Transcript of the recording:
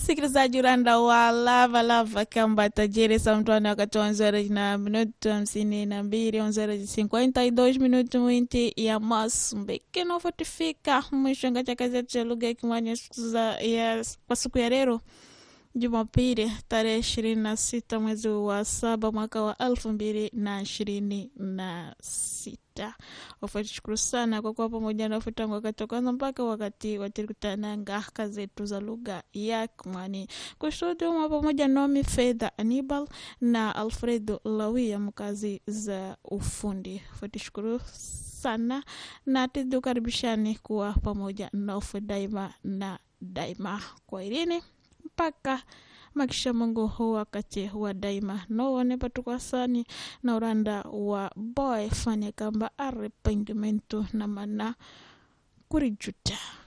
msikilizaji uranda wa lava lava kamba tajiri sa mtwani wakati wa onzera na minuto hamsini na mbili onzera cinquenta e dois minuto mwinti ya masumbeke nofotifika mwisho nga cha kazi yetu cha lugha ya kimwanya ya kwa siku ya lero Jumapili tarehe ishirini na sita mwezi wa saba mwaka wa elfu mbili na ishirini na sita. Wafuatishukuru sana kwa kuwa pamoja na tangu wakati wa kwanza mpaka wakati watirikutananga kazi zetu za lugha ya Kimwani. Kushuhudia mwa pamoja Nomi Fedha Anibal na Alfredo Lawia mkazi za ufundi. Wafuatishukuru sana na tukaribishani kuwa pamoja nofu daima na daima. Kwa irini mpaka makisha Mungu hu wakati wa daima nowone patukwasani na uranda wa boy fanya kamba arrependimento na mana kurijuta